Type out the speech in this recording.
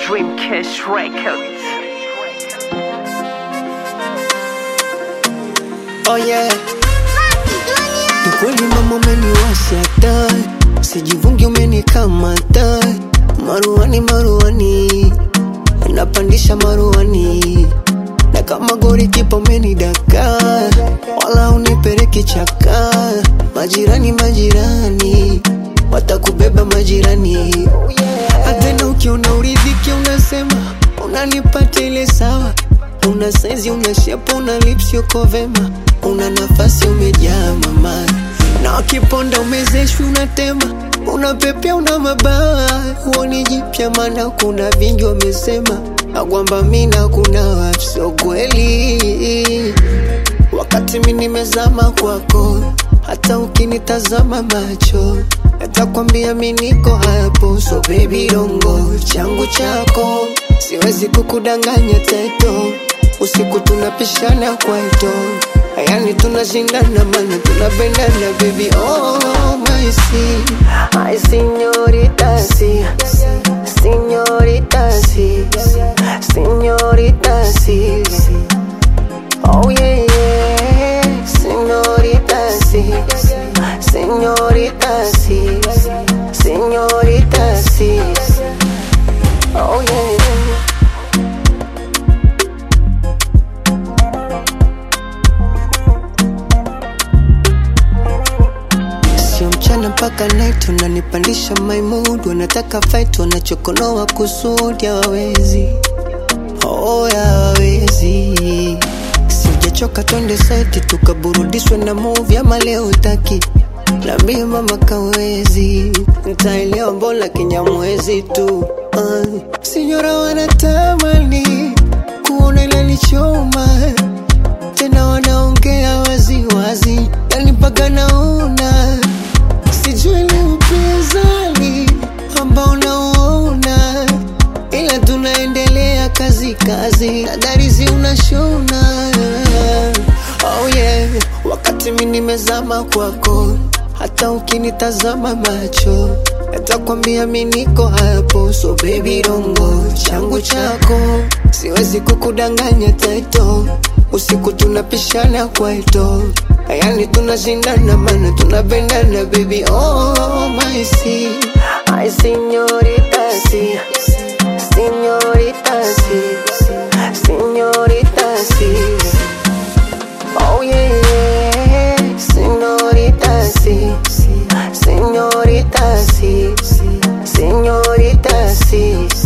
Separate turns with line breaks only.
Dreamcast Records.
Oh yeah. Ni kweli mama umeniwasha taa, sijivungi umenikamata, maruani maruani, napandisha maruani, na kama gori kipa umenidaka, wala unipeleki chaka, majirani majirani, watakubeba majirani, hata ukiona uridhiki unasema unanipata ile sawa una saizi una shepu una lips yuko vema una nafasi umejaa mama na wakiponda umezeshwi unatema una pepea una mabawa huoni jipya mana kuna vingi wamesema agwamba mina kuna wapso kweli wakati mi nimezama kwako hata ukinitazama macho natakwambia mi niko hapo so baby dongo changu chako siwezi kukudanganya teto usiku tunapishana kwaito yani tunashindana mana tunapendana baby oh my see ay señorita sí señorita sí señorita sí oh yeah yeah señorita sí señorita sí señorita sí oh yeah sio mchana mpaka night unanipandisha my mood wanataka fight wanachokonoa kusudi hawawezi oh hawawezi sijachoka twende site tukaburudishwe na movie ama leo taki Niambie mama kawezi ntaelewa mbona kinyamwezi tu uh. Sinyora wanatamani kuona inanichoma tena wanaongea waziwazi yani mpaka naona sijui ni upinzani ambao nauona ila tunaendelea kazi kazi nadarizi unashona oh yeah. wakati mi nimezama kwako hata ukinitazama macho natakwambia mi niko hapo so baby dongo changu chako siwezi kukudanganya taito usiku tunapishana kwaito yani tunashindana mana tunapendana baby oh my see ay señorita sí señorita sí señorita sí Oh yeah, yeah. señorita sí, señorita sí, señorita sí.